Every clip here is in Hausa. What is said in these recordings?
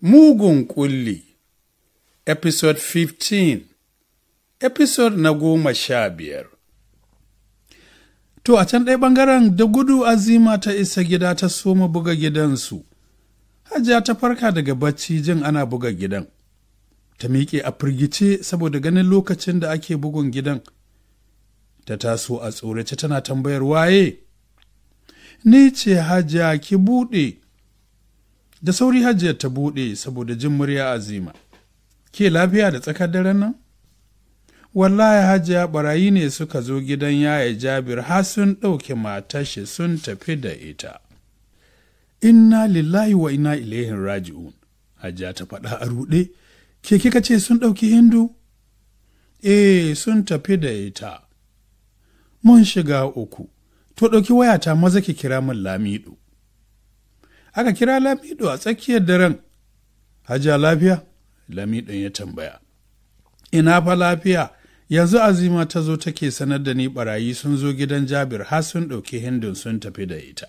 Mugun Ƙulli Episode 15 Episode na goma sha biyar To a can ɗaya ɓangaren da gudu azima ta isa gida ta soma buga gidansu. Hajiya ta farka daga bacci jin ana buga gidan. Ta miƙe a firgice saboda ganin lokacin da ake bugun gidan. Ta taso a tsorace tana tambayar waye. Ni ce hajiya ki buɗe. Da sauri hajiyar ta buɗe saboda jin murya azima. Ke lafiya da tsakar daren nan? Wallahi hajiya barayi ne suka zo gidan yaya Jabir har sun ɗauke matashi sun tafi da ita. Inna lillahi wa inna ilaihin raji'un. Hajiya ta faɗa a ruɗe. Ke kika ce sun ɗauki Hindu? Eh, sun tafi da ita. Mun shiga uku. To ɗauki wayata maza ki kira min Lamido. Aka kira Lamido a tsakiyar daren. Hajiya lafiya? Lamidon ya tambaya. Ina fa lafiya, yanzu azima ta zo take sanar da ni barayi sun zo gidan Jabir har sun ɗauki hindun sun tafi da ita.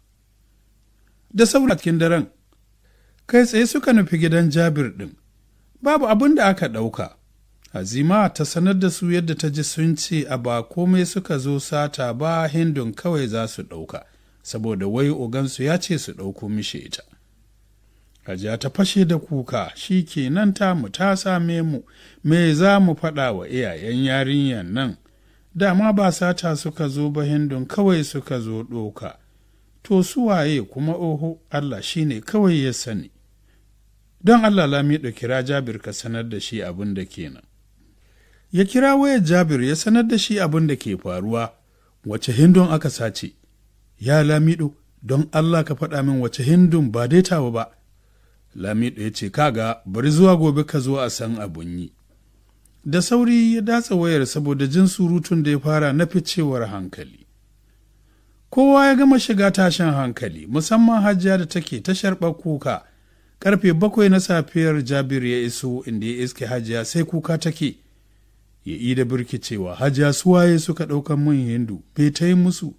Da saura cikin daren, kai tsaye suka nufi gidan Jabir ɗin, babu abin da aka ɗauka. Azima ta sanar da su yadda ta ji sun ce a ba komai suka zo sata ba hindun kawai za su ɗauka, saboda wai ogansu ya ce su ɗauko mishi ita. Hajiya ta fashe da kuka shi kenan tamu ta same mu me za mu faɗa wa iyayen yarinyar nan dama ba sata suka zo ba hindun kawai suka zo ɗoka to su waye kuma oho Allah shi ne kawai ya sani don Allah lami kira Jabir ka sanar da shi abin da kenan ya kira wayar Jabir ya sanar da shi abin da ke faruwa wace hindun aka sace ya lamido don Allah ka faɗa min wace hindun ba dai tawa ba Lamido ya ce, Kaga, bari zuwa gobe ka zo a san abun yi. Da sauri ya datsa wayar saboda jin surutun da ya fara na ficewar hankali. Kowa ya gama shiga tashin hankali, musamman hajiya da take ta sharɓar kuka. Karfe bakwai na safiyar Jabir ya iso inda ya iske hajiya sai kuka take. Ya yi da birkicewa, hajiya suwaye suka ɗaukan mun hindu, bai ta yi musu.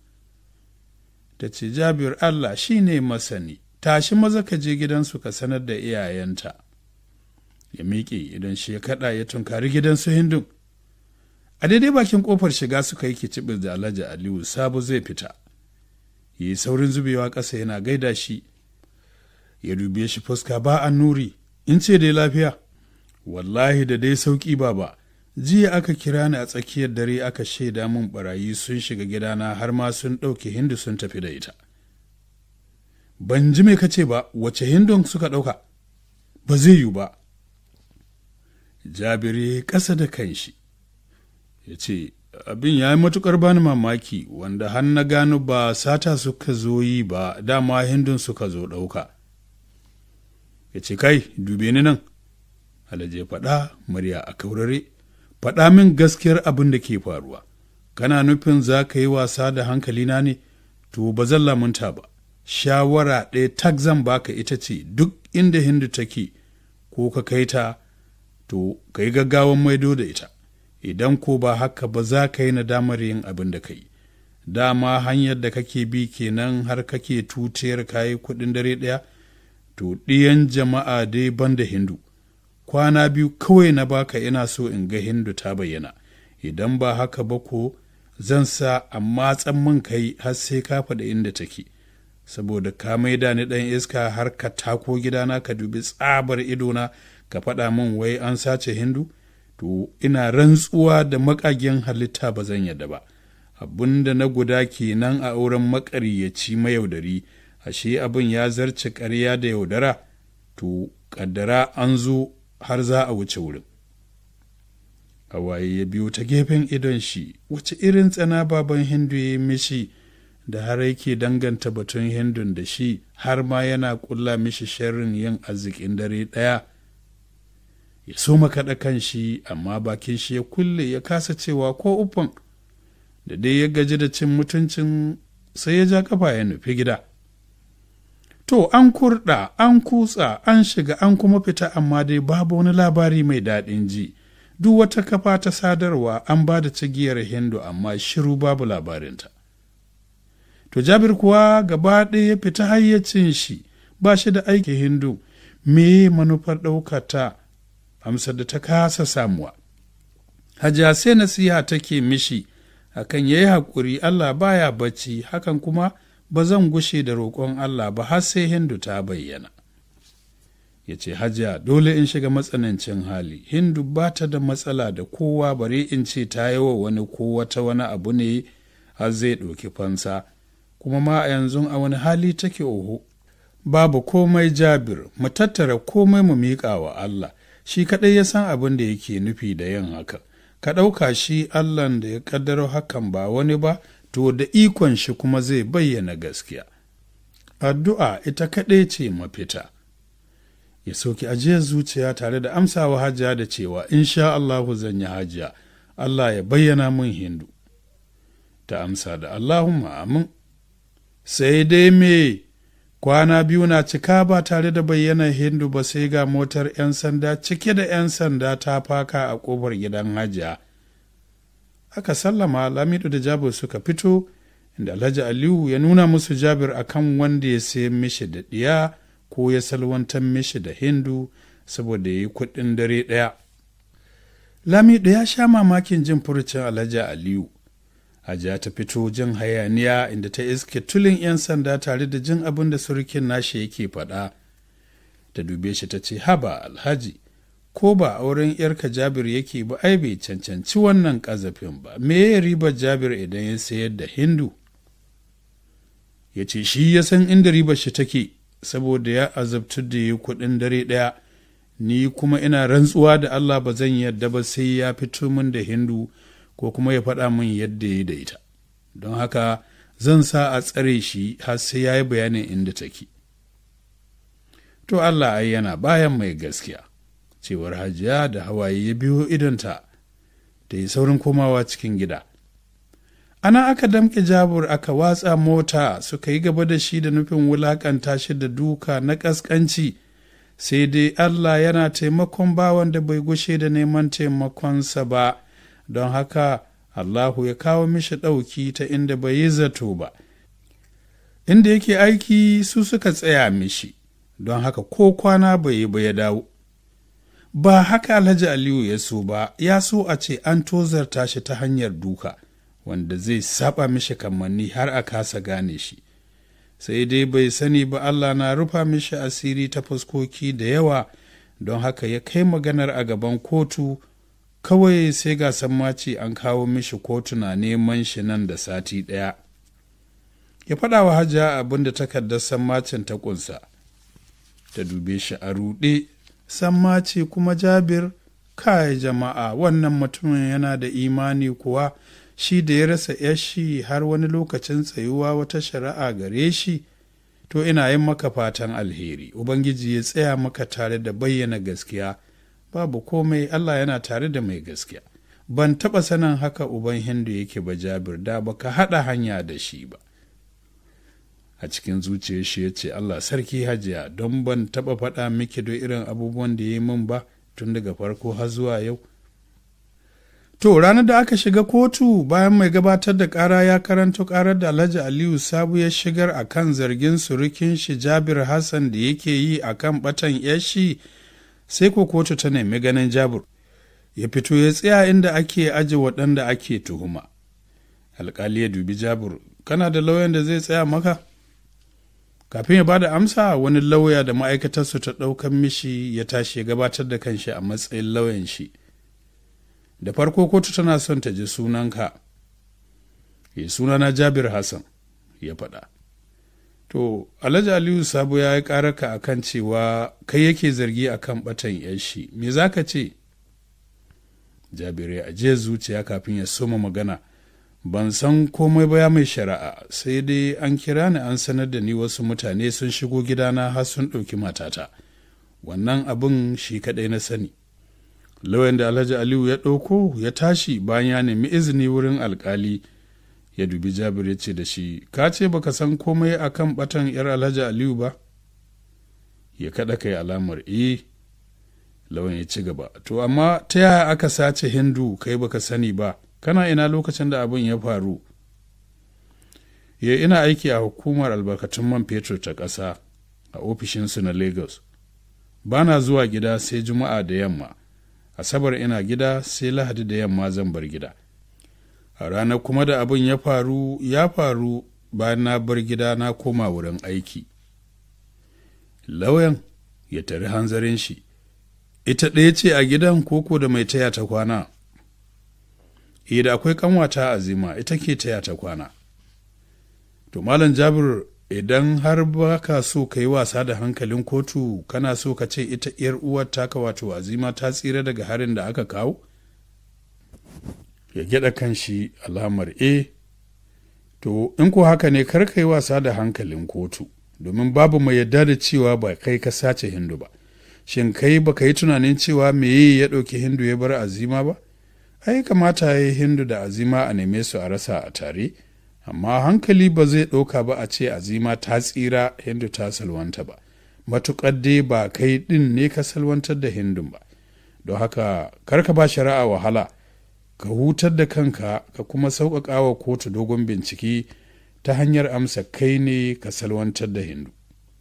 Ta ce, Jabir Allah shi ne masani. tashi maza ka je gidansu ka sanar da iyayenta ya miƙe idan shi ya kaɗa ya tunkari gidansu hindun a daidai bakin ƙofar shiga suka yi kicibis da alhaji aliyu sabu zai fita ya yi saurin zubewa ƙasa yana gaida shi ya dube shi fuska ba an nuri in ce dai lafiya wallahi da dai sauƙi ba ba jiya aka kira ni a tsakiyar dare aka shaida min barayi sun shiga gidana har ma sun ɗauke hindu sun tafi da ita ban ji mai kace ba wace hindun suka ɗauka ba zai yiwu ba jabiri ƙasa da kanshi ya ce abin ya yi matuƙar bani mamaki wanda har na gano ba sata suka zo yi ba dama hindun suka zo ɗauka ya ce kai dube ni nan alhaji faɗa murya a kaurare faɗa min gaskiyar abin da ke faruwa kana nufin za ka yi wasa da hankalina ne to ba zan lamunta ba shawara ɗaya tak zan baka ita ce duk inda hindu take ko ka kai ta to ka yi gaggawan maido da ita idan ko ba haka ba za ka yi nadamar yin abin da ka yi dama hanyar da kake bi kenan har kake tutiyar kayi kuɗin dare ɗaya to ɗiyan jama'a dai ban da hindu kwana biyu kawai na baka ina so in ga hindu ta bayyana idan ba haka ba ko zan sa a matsan man kai har sai ka faɗa inda take saboda ka maida ni ɗan iska har ka tako gidana ka dubi tsabar idona ka faɗa min wai an sace hindu to ina rantsuwa da makagen halitta ba zan yadda ba abin da na guda kenan a auren maƙaryaci mayaudari ashe abin ya zarce ƙarya da yaudara to ƙaddara an zo har za a wuce wurin hawaye ya biyo ta gefen idon shi wace irin tsana baban hindu ya yi mishi da har yake danganta batun hindun da shi har ma yana kulla mishi sharrin yin arzikin dare ɗaya ya so makaɗa kan shi amma bakin shi ya kulle ya kasa cewa ko uffan da dai ya gaji da cin mutuncin sai ya ja kafa ya nufi gida to an kurɗa an kutsa an shiga an kuma fita amma dai babu wani labari mai daɗin ji duk wata kafa ta sadarwa an ba da cigiyar hindu amma shiru babu labarinta to jabir kuwa gaba ɗaya ya fita hayyacin shi ba shi da aiki hindu me manufar ɗaukata amsar da ta kasa samuwa hajiya sai nasiha take mishi akan yayi haƙuri Allah baya bacci hakan kuma ba zan gushe da roƙon Allah ba har sai Hindu ta bayyana. Ya ce, Hajiya, dole in shiga matsanancin hali, Hindu ba ta da matsala da kowa bare in ce ta yi wa wani ko wata wani abu ne har zai ɗauki fansa, kuma ma a yanzu a wani hali take oho. Babu komai jabir, mu tattara komai mu miƙa wa Allah, shi kaɗai ya san abin da yake nufi da yin haka. Ka ɗauka shi Allahn da ya ƙaddaro hakan ba wani ba, to da ikon shi kuma zai bayyana gaskiya. Addu'a ita kaɗai ce mafita. Ya soki ajiyar zuciya tare da amsawa hajiya da cewa, sha Allahu zan yi hajiya, Allah ya bayyana mun hindu. Ta amsa da Allahumma amin. Sai dai me kwana biyu na cika ba tare da bayyana hindu ba sai ga motar 'yan sanda cike da 'yan sanda ta faka a ƙofar gidan hajiya. aka sallama lamido da jabir suka fito inda alhaji aliyu ya nuna musu jabir akan wanda ya sayi mishi da ɗiya ko ya salwantar mishi da hindu saboda ya yi kuɗin dare ɗaya lamido ya sha mamakin jin furucin alhaji aliyu hajiya ta fito jin hayaniya inda ta iske tulin 'yan sanda tare da jin abin da surukin nashi yake faɗa ta dube shi ta ce haba alhaji ko ba auren yarka jabir yake ba ai bai cancanci wannan ƙazafin ba me ya ribar jabir idan ya sayar da hindu ya ce shi ya san inda ribar shi take saboda ya azabtu da ya kuɗin dare ɗaya ni kuma ina rantsuwa da allah ba zan yadda ba sai ya fito min da hindu ko kuma ya faɗa min yadda ya da ita don haka zan sa a tsare shi har sai ya yi bayanin inda take to allah ai yana bayan mai gaskiya cewar hajiya da hawaye ya biyo idonta da yi saurin komawa cikin gida ana aka damƙe jabur aka watsa mota suka yi gaba da shi da nufin wulaƙanta shi da duka na ƙasƙanci sai dai allah yana taimakon bawan da bai gushe da neman taimakonsa ba don haka allahu ya kawo mishi ɗauki ta inda bai yi zato ba inda yake aiki su suka tsaya mishi don haka ko kwana bai yi ba ya dawo ba haka Alhaji Aliyu ya so ba, ya so a ce an tozarta shi ta hanyar duka, wanda zai saba mishi kamanni har a kasa gane shi. Sai dai bai sani ba Allah na rufa mishi asiri ta fuskoki da yawa, don haka ya kai maganar a gaban kotu, kawai sai ga sammaci an kawo mishi kotu na neman shi nan da sati ɗaya. Ya faɗa wa hajiya abin da takardar sammacin ta ƙunsa, ta dube shi a ruɗe samma ce kuma jabir kai jama'a wannan mutumin yana da imani kuwa shi da ya rasa yashi har wani lokacin tsayuwa wata shari'a gare shi to ina yin maka fatan alheri ubangiji ya tsaya maka tare da bayyana gaskiya babu komai allah yana tare da mai gaskiya ban taɓa sanin haka uban hindu yake ba jabir da baka haɗa hanya da shi ba a cikin zuciyar shi ya ce Allah sarki hajiya don ban taɓa faɗa miki da irin abubuwan da ya yi min ba tun daga farko har zuwa yau. To ranar da aka shiga kotu bayan mai gabatar da ƙara ya karanto ƙarar da Alhaji Aliyu Sabu ya shigar a kan zargin surukin shi Jabir Hassan da yake yi a kan ɓatan yashi sai ko kotu ta nemi ganin Jabir. Ya fito ya tsaya inda ake aje waɗanda ake tuhuma. Alƙali ya dubi Jabir, kana da lauyan da zai tsaya maka? kafin ya bada amsa wani lauya da ma'aikatarsu ta ɗaukan mishi ya tashi ya gabatar da kanshi a matsayin lauyan shi da farko kotu tana son ta ji sunanka ya sunana jabir hassan ya faɗa to alhaji aliyu sabo ya yi ƙararka a kan cewa kai yake zargi a kan ɓatan yashi me za ka ce jabir ya ajiye zuciya kafin ya soma magana ban san komai ba ya mai shari'a sai dai an kira ni an sanar da ni wasu mutane sun shigo gidana har sun ɗauki matata wannan abin shi kaɗai na sani lauyan da alhaji aliyu ya ɗauko ya tashi bayan ya nemi izini wurin alkali ya dubi jabir ya ce da shi ka ce baka san komai akan batan yar alhaji aliyu ba ya kaɗa kai alamar e lauyan ya ci gaba to amma ta yaya aka sace hindu kai baka sani ba kana ina lokacin da abin ya faru ya ina aiki a hukumar albarkatun man fetur ta ƙasa a ofishinsu na lagos ba na zuwa gida sai juma'a da yamma asabar ina gida sai lahadi da yamma zan bar gida a ranar kuma da abin ya faru ya faru bayan na bar gida na koma wurin aiki lauyan ya tari hanzarin shi ita ɗaya ce a gidan koko da mai taya ta kwana e da akwai kanwata azima ita ke taya ta kwana to malam jabir idan har ba ka so ka yi wasa da hankalin kotu kana so ka ce ita ‘yar uwar taka wato azima ta tsira daga harin da aka kawo? ya gyada kan shi alamar e to in ko haka ne kar ka yi wasa da hankalin kotu domin babu mai yadda da cewa ba kai ka sace hindu ba shin kai ba ka yi tunanin cewa meye ya ɗauki hindu ya bar azima ba ai kamata ya yi hindu da azima a neme su a rasa a tare amma hankali ba zai ɗauka ba a ce azima ta tsira hindu ta salwanta ba matuƙar dai ba kai ɗin ne ka salwantar da hindun ba don haka karka ba shari'a wahala ka hutar da kanka ka kuma sauƙaƙa wa kotu dogon bincike ta hanyar amsa kai ne ka salwantar da hindu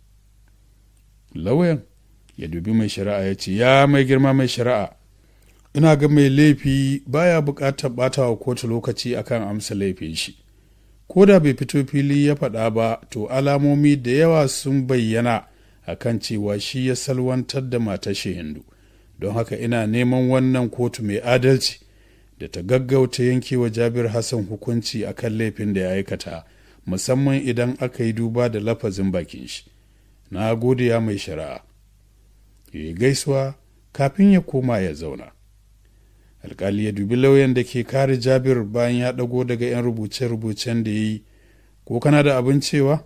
lauyan ya dubi mai shari'a ya ce ya mai girma mai shari'a ina ga mai laifi baya buƙatar ɓata wa kotu lokaci akan amsa laifin shi ko da bai fito fili ya faɗa ba to alamomi da yawa sun bayyana akan cewa shi ya salwantar da matar shi hindu don haka ina neman wannan kotu mai adalci da ta gaggauta yankewa jabir hassan hukunci akan laifin da ya aikata musamman idan aka yi duba da lafazin bakin shi na gode ya mai shari'a ya gaisuwa kafin ya koma ya zauna alkali ya dubi lauyan da ke kare jabir bayan ya ɗago daga 'yan rubuce-rubucen da ya yi ko kana da abin cewa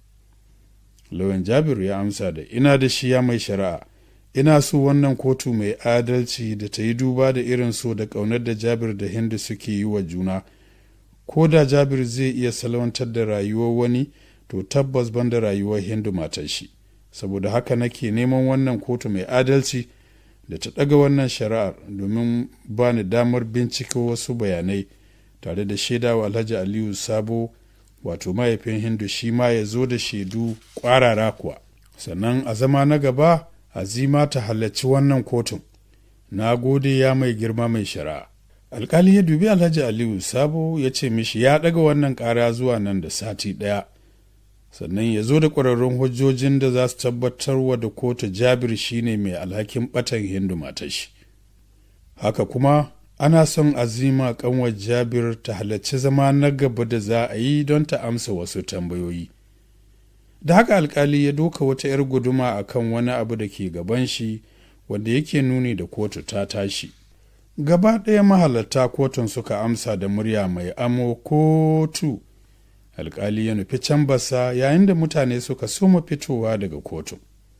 lauyan jabir ya amsa da ina da shi ya mai shari'a ina so wannan kotu mai adalci da ta yi duba da irin so da ƙaunar da jabir da hindu suke yi wa juna ko da jabir zai iya salwantar da rayuwar wani to tabbas ban da rayuwar hindu matar shi saboda haka nake neman wannan kotu mai adalci da ta ɗaga wannan shari'ar domin ba ni damar binciko wasu bayanai tare da shaidawa alhaji aliyu sabo wato mahaifin hindu shi ma ya zo da shaidu ƙwarara kuwa sannan a zama na gaba azima ta halarci wannan kotun na gode ya mai girma mai shari'a alkali ya dubi alhaji aliyu sabo ya ce mishi ya ɗaga wannan ƙara zuwa nan da sati ɗaya sannan ya zo da ƙwararrun hujjojin da za su tabbatar wa da kotu jabir shine mai alhakin ɓatan hindu matashi haka kuma ana son azima kanwar jabir ta halarci zama na gaba da za a yi don ta amsa wasu tambayoyi da haka alkali ya doka wata 'yar guduma a kan wani abu da ke gaban shi wanda yake nuni da kotu ta tashi gaba ɗaya mahalarta kotun suka amsa da murya mai amo kotu alkali ya nufi can basa yayin da mutane suka soma fitowa daga kotu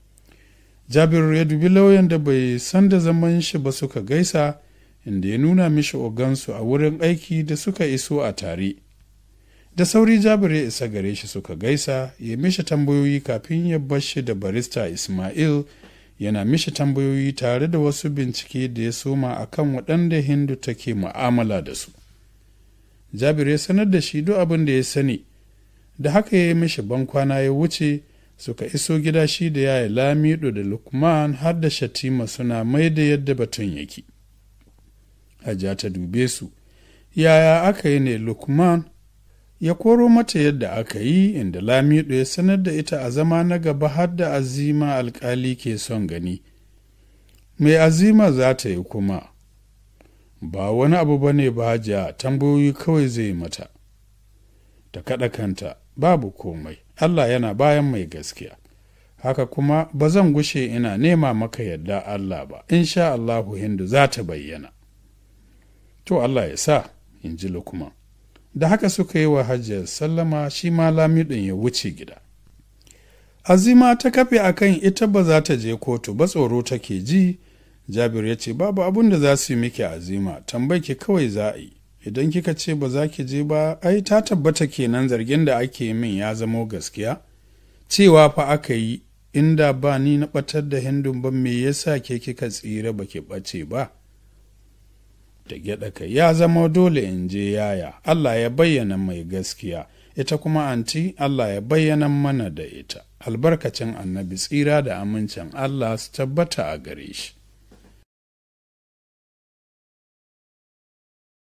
jabir ya dubi lauyan da bai san da zaman shi ba suka gaisa inda ya nuna mishi ogansu a wurin aiki da suka iso a tare da sauri jabir ya isa gare shi suka gaisa ya mishi tambayoyi kafin ya bar shi da barista ismail yana mishi tambayoyi tare da wasu bincike da ya soma akan waɗanda hindu take mu'amala da su jabir ya sanar da shi duk abin da ya sani da haka ya yi mishi bankwana ya wuce suka iso gida shi da yaya lamido da lukman har da shatima suna mai da yadda batun yake hajiya ta dube su yaya aka yi ne lukman ya koro mata yadda aka yi inda lamido ya sanar da ita a zama na gaba har da azima alkali ke son gani mai azima za ta yi kuma ba wani abu ba ne ba hajiya tambayoyi kawai zai mata ta kaɗa kanta babu komai Allah yana bayan mai gaskiya haka kuma ba zan gushe ina nema maka yadda Allah ba insha Allahu hindu za ta bayyana to Allah ya sa in ji lukman da haka suka yi wa hajjiyar sallama shi ma lamidin ya wuce gida azima ta kafe akan ita ba za ta je kotu ba tsoro take ji jabir ya ce babu abin da za su yi miki azima tambayi ki kawai za a yi idan kika ce ba za ki je ba ai ta tabbata kenan zargin da ake min ya zamo gaskiya cewa fa aka yi inda ba ni na batar da hindun ba me yasa ke kika tsira ba ki ɓace ba da gyaɗa kai ya zama dole in je yaya Allah ya bayyana mai gaskiya ita kuma anti Allah ya bayyana mana da ita albarkacin annabi tsira da amincin Allah su tabbata a gare shi